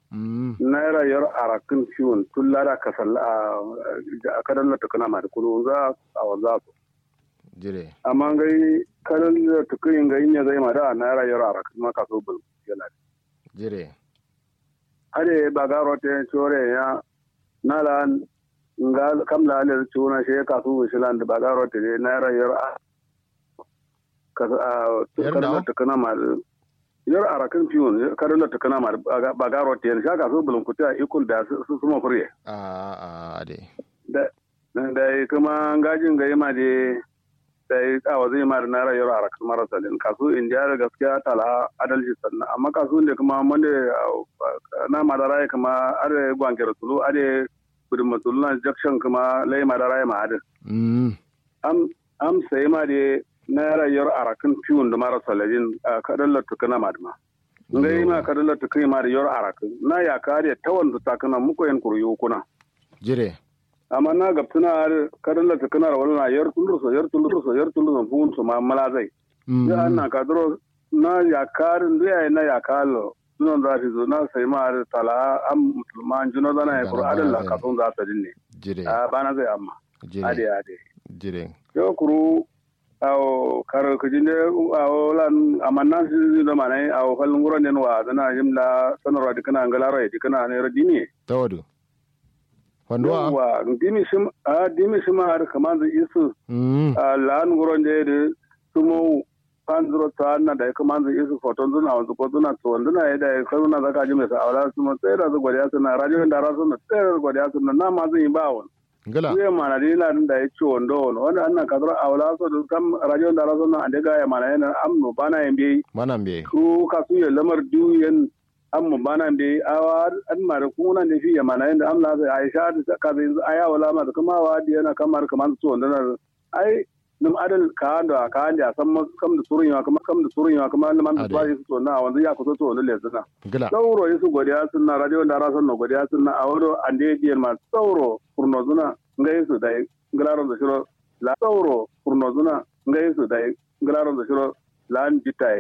mm naira yar arakin fiwon tun lada ka salla a kadan na tukuna ma da kudu za a wanza su jire amma gai kadan da tukuyin ga yin zai ma da naira yar arakin ma kaso bul yana jire ade ba ga rote chore ya nala nga kam la le chuna she ka su shilan da ba ga rote ne naira yar a ka Yar kadan nawa? da tukuna ma yar arakin fiwon kadan da tukuna ma ba ga rote ne shaka so bulun kuta ikul da su su ma fure a a de da da kuma gajin ga yima da da ya kawo zai ma da naira yaro a rakan marasa din kasu in da gaskiya tala adalci sannan amma kasu da kuma wanda na madara ya kuma are gwankere tulu are gudun matulu na jakshan kuma lai madara ya ma adin mm am am sai ma da naira yaro a rakan fiwon da marasa ladin a kadan latuka na madama nga yi ma kadan latuka ma da yaro a rakan na ya kare tawan da takana muku yan kuryu kuna jire amma na ga tuna kadan la tukana wala na yar tulur so yar tulur so yar tulur so fun so ma mala zai mm ya na ka dro na ya karin da ya na ya kalo sunan da fi zo na sai ma da tala am musulman juno da na ya kuru adal la ka son za ta dinne jire a bana zai amma ade jire ade jire yo kuru aw kar ko jinde aw lan amanna si da manai aw fal nguro den wa dana jimla sanarwa dikana ngala rai dikana ne radini tawadu fanduwa yawa dimi sim a dimi sim har kaman zai isu mm a lan guron da da sumo panzuro ta na da kaman zai isu foton zuna wanzu ko zuna to wanduna ya da kai na zaka ji mai sa awla sumo sai da zu godiya suna radio da rasu na sai da godiya suna na ma zai ba won ngala zai ma na dina da ya ci wando won wanda annan kadro awla so da kam radio da rasu na ande ga ya mana yana amno bana yin bi manan be ku ka su ya lamar duyen amma bana be awa an mara kuna ne fi yamana inda amla zai aisha da ka zai aya wala ma da kuma wa di yana kamar kamar su wanda na ai num adal ka da ka da san mas kam da surun yawa kuma kam da surun yawa kuma man da Ade. ba su to na wanda ya kuso to wanda le suna ngala sauro su godiya sunna radio da rasan no godiya sunna a wado ande diyan ma sauro furno zuna ngai su dai ngalaron da shiro la sauro furno zuna ngai su dai ngalaron da shiro lan jitai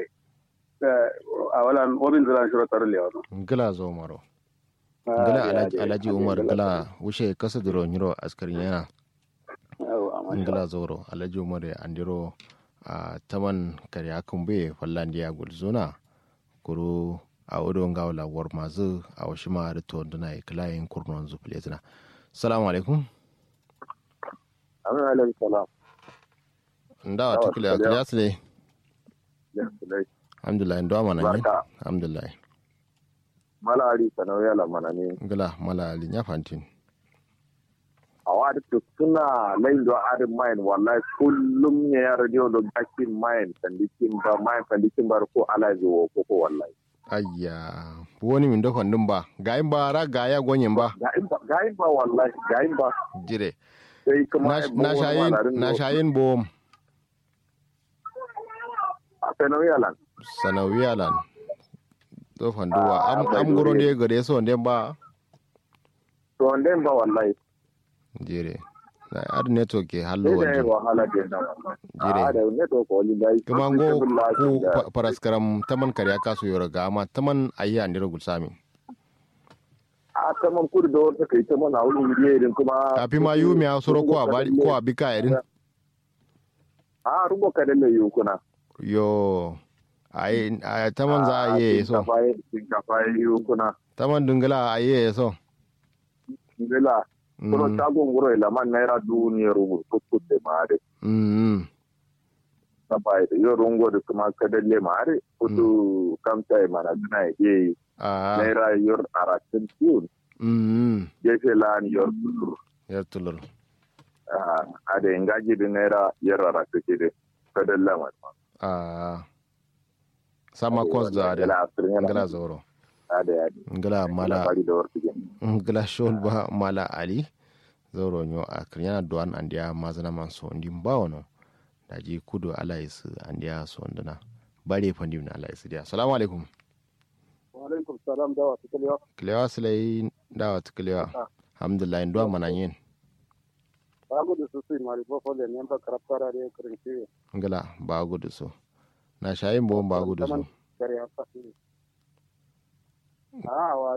a walan obin zira shiro tar le wano ngala zo maro ngala alaji alaji umar ngala wushe kasa duro nyiro askarin yana ngala zoro alaji umar ya andiro a taman kare kumbe fallandiya gulzuna kuru a wudo ngawla war mazu a washi ma da to duna ya klayin kurnon zufletina assalamu alaikum Amin alaihi salam. ndawa tukule akali asle Yesterday. alhamdulillah ndo mana ni Barka. alhamdulillah Mala ari sanau ya lamana ne. ngala mala ali nya fantin A wadi to suna lain do arin mayin wallahi kullum ne ya radio do bakin mayin sandikin ba mayin sandikin ba ko ala wo ko ko wallahi. ayya woni min do fandum ba gayin ba ra gaya gonyen ba Ga in ba ga in ba wallahi ga in ba jire sai kuma na na shayin na shayin bom a sanau ya lan. sanawiyalan do fanduwa Ah, am bai am goro dole. de gade so nden ba To den ba wallahi. jire na ad network ke hallo Sai da yin wonde wahala den da wallahi. Jire. A da ne to ko ni dai. kuma ngo ku pa- paraskaram taman kariya kasu yoro ga amma taman ayya andiro gulsami a kaman kudu da wata kai ta mana wurin irin kuma kafi ma yumi a soro ko a bari ko a bika irin a rubo ka dalle yi kuna yo ai ai taman za a yi so shinkafa yi kuna taman dungala a yi so ngila kuma mm shagon wuro ila man naira duniyar rubu kuskut da mare mm na bai da yau rungo da kuma ka dalle mare kudu kamta ya mana duna ya yi a naira yor aratin tiyun mm gefe lan yor kulur yar tulur a da ingaji da naira yor aratin ke da ka dalle mare a sama kos da da ngala zoro a da ya ngala mala bari da wartu gani ngala shol ba mala ali zoro nyo a kriana doan andia mazana man so ndi mbawono daji kudu alais andia so ndana bare fandi na alais dia assalamu alaikum wa alaikum salam da wasu kalewa kilewa silai dawa kilewa alhamdulillah ndo mana yin babu da su sai mari ba fole ne ba karafara da kirin ce ngala ba gudu so na shayin bo ba gudu so kare haka a wa